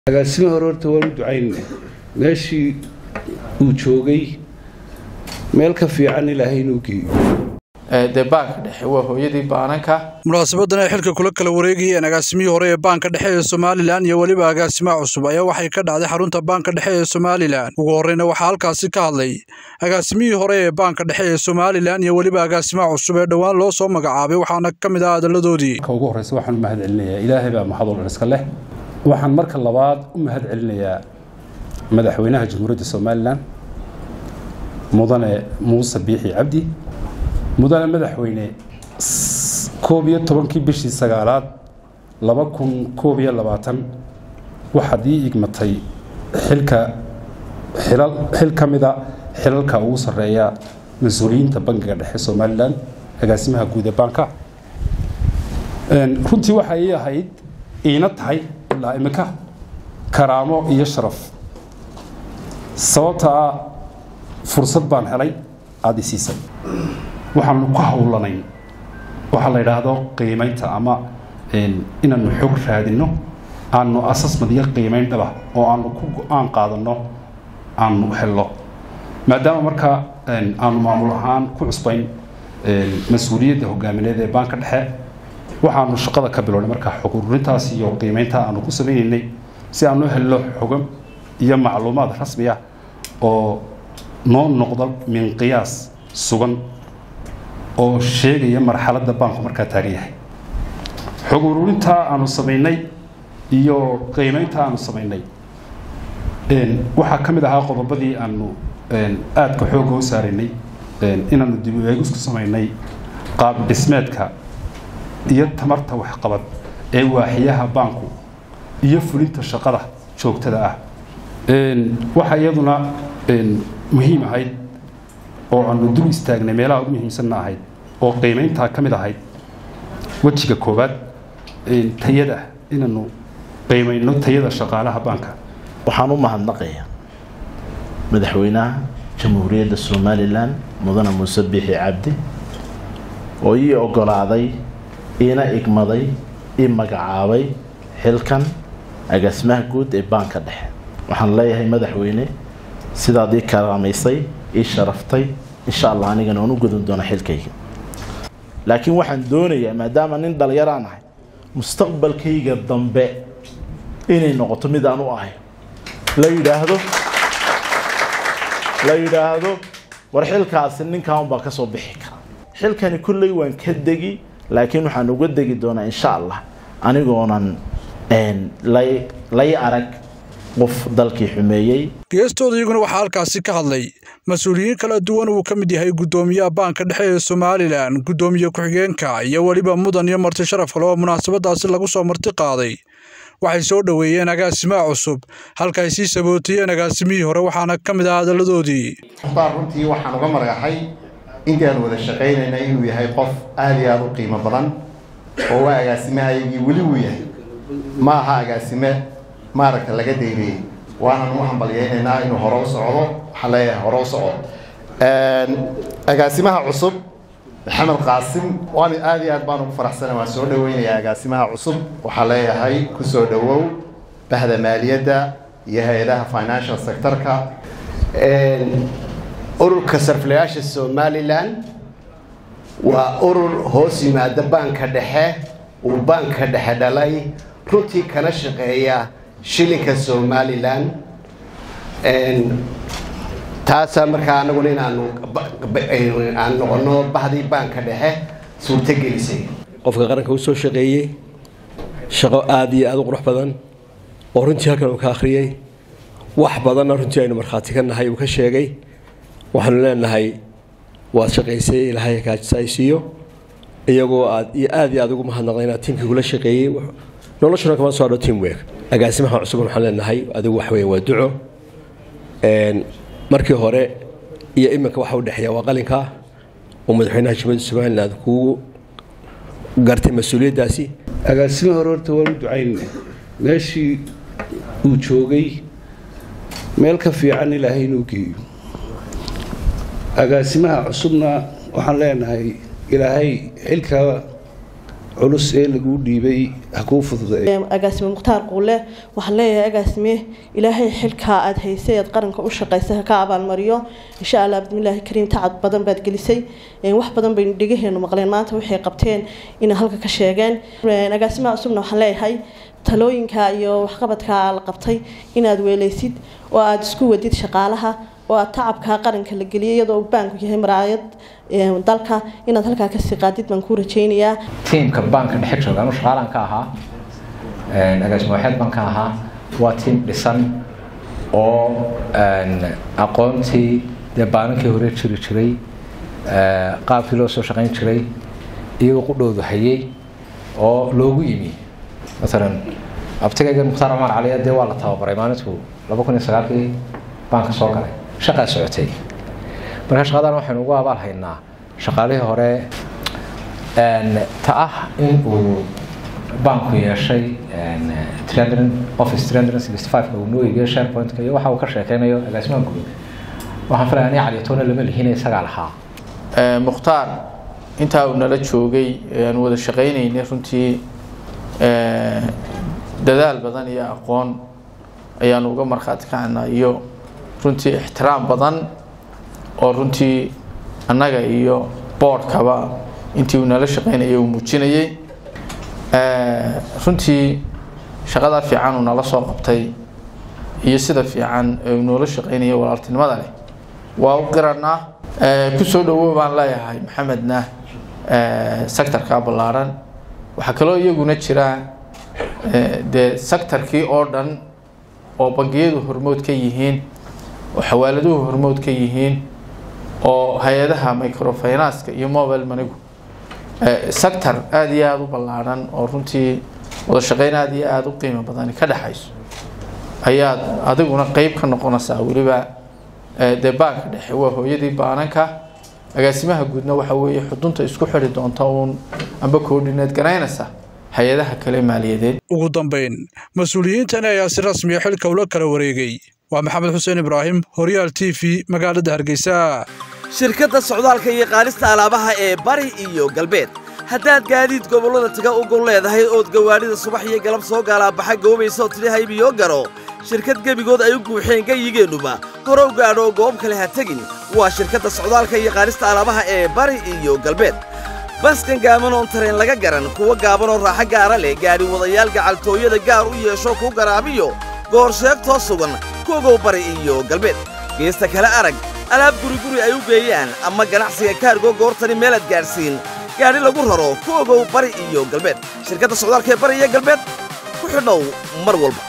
agaasime hore horta waan u ducaynna meeshii uu joogay meel ka fiican ilaahay inuu geeyo dee baanka dhexe waa hooyadii baananka munaasabadan ay xilka kula kala wareegayeen agaasimihii hore ee baanka dhexe ee somalilan iyo weliba agaasimaha cusub ayaa waxay ka dhacday xarunta baanka dhexe ee somalilan ugu horreyna waxaa halkaasi ka hadlay agaasimihii hore ee baanka dhexe ee somalilan iyo weliba agaasimaha cusub ee dhowaan loo soo magacaabay waxaana ka mid ah hadaladoodii marka ugu horreysa waxaan u mahad celinayaa ilaahay baa mahadoo dhan iska leh waxaan marka labaad u mahad celinayaa madaxweynaha jamhuuriyadda somalilan mudane muuse biixi cabdi mudane madaxweyne koob iyo tobankii bishii sagaalaad laba kun koob iyo labaatan waxaad ii igmatay xilka xilal xil ka mida xilalka ugu sarreeya mas-uuliyiinta bangiga dhexe somalilan agaasimaha guud ee baanka runtii waxaa ii ahayd iina tahay ilaa imika karaamo iyo sharaf sababta ah fursad baan helay aada i siisay waxaanu ku howlanayn waxaa la yidhaahdo qiimaynta ama inaanu xog raadinno aanu asasmad iyo qiimayn dhaba oo aanu ku go-aan qaadanno aanu helno maadaama markaa aanu maamul ahaan ku cusbayn mas-uuliyadda hogaamineed ee baanka dhexe waxaanu shaqada ka bilownay markaa xog ururintaas iyo qiimaynta aanu ku samaynaynay si aanu helno xogo iyo macluumaad rasmi ah oo noo noqda min qiyaas sugan oo sheegaya marxaladda baanku markaa taagan yahay xog ururintaa aanu samaynay iyo qiimaynta aanu samaynay waxaa ka mid ahaa qodobadii aanu aadka xoogga u saaraynay inaanu dib u eegis ku samaynay qaab dhismeedka iyo tamarta waxqabad ee waaxiyaha baanku iyo fulinta shaqada joogtada ah waxaa iyaduna muhiim ahayd oo aanu dul istaagnay meelaha ugu muhiimsanna ahayd oo qiimayntaa ka mid ahayd wejiga koowaad tayada inaanu qiimayno tayada shaqaalaha baanka waxaan u mahadnaqayaa madaxweynaha jamhuuriyadda somalilan mudane muuse biixi cabdi oo ii ogolaaday iina igmaday ii magacaabay xilkan agaasimaha guud ee baanka dhexe waxaan leeyahay madaxweyne sidaad ii karaamaysay ii sharaftay insha allah anigana waan u gudun doona xilkayga laakiin waxaan doonayaa maadaama nin dhallinyaraan ahay mustaqbalkayga dambe inay noqoto mid aan u ahay la yidhaahdo la yidhaahdo war xilkaasi ninkan baa kasoo bixi kara xilkani kulley waan ka degi laakiin waxaan uga degi doonaa insha allah anigoonan lay arag qof dalkii xumeeyey geestooda iyaguna waxaa halkaasi ka hadlay mas-uuliyiin kala duwan uu ka mid yahay guddoomiyaha baanka dhexe ee somalilan guddoomiye ku-xigeenka iyo weliba mudan iyo marti sharaf kale oo munaasabadaasi lagu soo marti qaaday waxay soo dhoweeyeen agaasimaha cusub halka ay sii sabootiyeen agaasimihii hore waxaana ka mid ah hadaladoodii mukhtaar runtii waxaan uga margaxay intaan wada shaqaynayna inuu yahay qof aada iyo aada u qiimo badan oo waa agaasimahayagii weli uu yahay ma aha agaasime maaragta laga dayriyey waanan u hambalyeynaynaa inuu hore u socdo waxaan leeyahay hore u socdo agaasimaha cusub maxamed qaasim waan aada iyo aad baan ugu faraxsana waan soo dhaweynayaa agaasimaha cusub waxaan leeyahay kusoo dhawow bahda maaliyadda iyo hay-adaha financial sectorka ururka sarfilayaasha somalilan waa urur hoos yimaada baanka dhexe uu baanka dhexe dhalay runtii kana shaqeeya shilinka somalilan taasaa markaa anaguna inaanu aan noqono bahdii baanka dhexe suurtogelisay qofka qaranka u soo shaqeeyey shaqo aada iyo aada u qurux badan oo runtii halkan uu ka akhriyey wax badanna runtii aynu markhaati ka nahay uu ka sheegay waxaanu leenahay waad shaqaysay ilaahay kaajisaysiiyo iyagoo aad iyo aada iyo aada ugu mahadnaqday inaad tiimkii kula shaqeeyey noloshuna kama soo hadho team work agaasimaha cusubna waxaan leenahay adigu wax weeye waa duco markii hore iyo iminka waxa u dhexeeya waa qalinka oo madaxweynaha jamhuuriyadda somaliland kugu gartay mas-uuliyaddaasi agaasime hore horta waan u ducaynna meeshii uu joogay meel ka fiican ilaahay inuu geeyo agaasimaha cusubna waxaan leenahay ilaahay xilka culus ee laguu dhiibay ha kuu fududeeyo agaasime mukhtaar quule waxaan leeyahay agaasime ilaahay xilkaa aad haysay aad qaranka u shaqaysay ha ka abaalmariyo insha allah bismillaahi kariim tacad badan baad gelisay wax badan baynu dhegaheenu maqleen maanta waxay qabteen inay halka ka sheegeen agaasimaha cusubna waxaan leeyahay talooyinka iyo waxqabadka la qabtay inaad weeleysid oo aada isku wadid shaqaalaha oo aad tacabka qaranka la geliyay iyadoo baanku yahay maraayad dalka inaad halkaa kasii qaadid baan kuu rajaynayaa tiimka baanka dhexe jooga anu shaqaalaan ka ahaa agaasimo waxeed baan ka ahaa waa tiim dhisan oo aqoontii dee baanankii hore jiri jiray qaabkii loo soo shaqayn jiray iyagoo qudhoodu hayay oo loogu yimi maalan abtigayga mukhtaar cumar caliya dee waa la tababaray maalintuu laba kun iyo sagaalkii baanka soo galay shaqaa socotay marka shaqadan waxaynu ugu abaal haynaa shaqaalihii hore ta ah in uu baanku yeeshay office uu noo iibiyo sharepointka iyo waxa uu ka sheekeynayo agaasimaha guud waxaan filaya ani caliyatoona lama lihina isagaa lahaa mukhtaar intaa uu nala joogay aan wada shaqaynaynay runtii dadaal badan iyo aqoon ayaanu uga markhaati kacanaa iyo runtii ixtiraam badan oo runtii annaga iyo boodhkaba intii uu nala shaqaynayay uu muujinayay runtii shaqadaa fiican uu nala soo qabtay iyo sida fiican uu noola shaqaynaya walaaltinimada leh waa u qiranaa kusoo dhawow baan leeyahay maxamedna sectorka ballaaran waxaa kaloo iyaguna jira dee sectorkii oo dhan oo bangiyadu hormood ka yihiin oo xawaaladuhu hormood ka yihiin oo hay-adaha microfinanska iyo mobile manigu sector aada iyo aada u ballaaran oo runtii wada shaqeyn aada iyo aada u qiimo badani ka dhexayso ayaad adiguna qeyb ka noqonaysaa weliba dee baanka dhexe waa hooyadii baananka agaasimaha guudna waxa weeye xudunta isku xidhi doonta uun amba koordhineed garaynaysa hay-adaha kale maaliyadeed ugu dambayn mas-uuliyiintani ayaa si rasmiya xilka ula kala wareegay waa maxamed xuseen ibraahim horyaal t v magaalada hargeysa shirkadda socdaalka iyo qaadista alaabaha ee bari iyo galbeed haddaad gaadiid gobollada taga u gol leedahay ood gawaadhida subax iyo galab soo gaalaabaxa goobaysa oo tidhi haybiyo garo shirkad gebigood ay u guuxeen gayigeennuba hore u gaadho goob kale ha tegin waa shirkadda socdaalka iyo qaadista alaabaha ee bari iyo galbeed baskan gaaban oon tareen laga garan kuwa gaaban oo raaxo gaara leh gaadhi wadayaal gacaltooyada gaar u yeesho kuu garaabiyo goor sheegtoo sugan kuogow bari iyo galbeed geesta kale arag alaab guriguri ay u geeyaan ama ganacsiga kaargo goortani meelaad gaadhsiin gaadhi lagu raro ku ogow bari iyo galbeed shirkadda socdaalka ee bari iyo galbeed ku xidhow mar walba